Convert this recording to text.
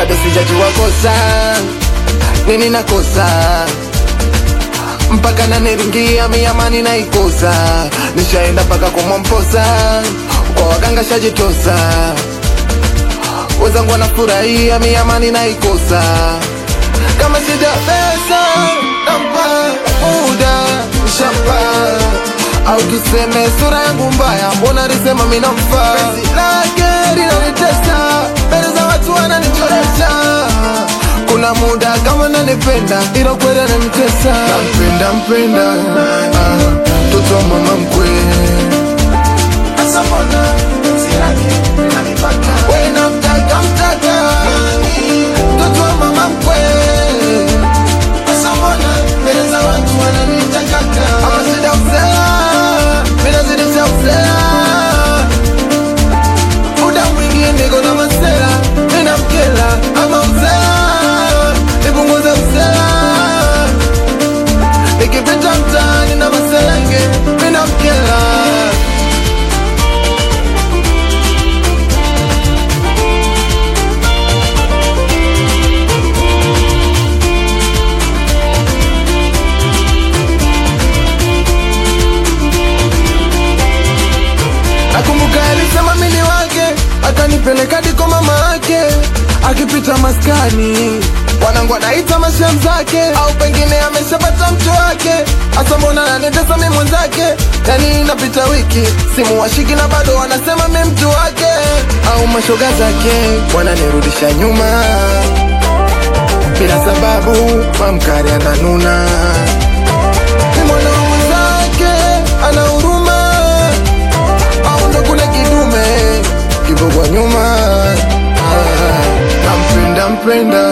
bado sijajua kosa nini nakosa mpaka naniringia miamani naikosa nishaenda mpaka kumwamposa kwa waganga shajitosa wenzangu wanafurahia miamani naikosa kama sija pesa nampa muda shamba au tuseme sura yangu mbaya mbona lisema minamfaa Penzi lake linanitesa mbele za watu wananichoresha kuna muda kama nanipenda ila kweli ananitesa nampenda mpenda ah, mtoto wa mama mkwe Sasa mbona penzi lake lina mipaka? we namtaka mtaka mtoto wa mama mkwe Sasa mbona mbele za watu wananiita kaka? ama sida uzea minazidisha uzea muda mwingi niko na masela nina mkela ama uzea nipunguze uzea nikipita mtaani na maselenge mina mkela Nakumbuka alisema mini wake, akanipeleka diko mama yake, akipita maskani wanangu anaita mashem zake, au pengine ameshapata mtu wake. Asa mbona ananitesa mi mwenzake? Yani inapita wiki simu washiki na bado wanasema mi mtu wake, au mashoga zake wananirudisha nyuma bila sababu, mamkari ananuna ni mwana wa mwenzake ana huruma au ndo kule kidume kipo kwa nyuma Ah, nampenda mpenda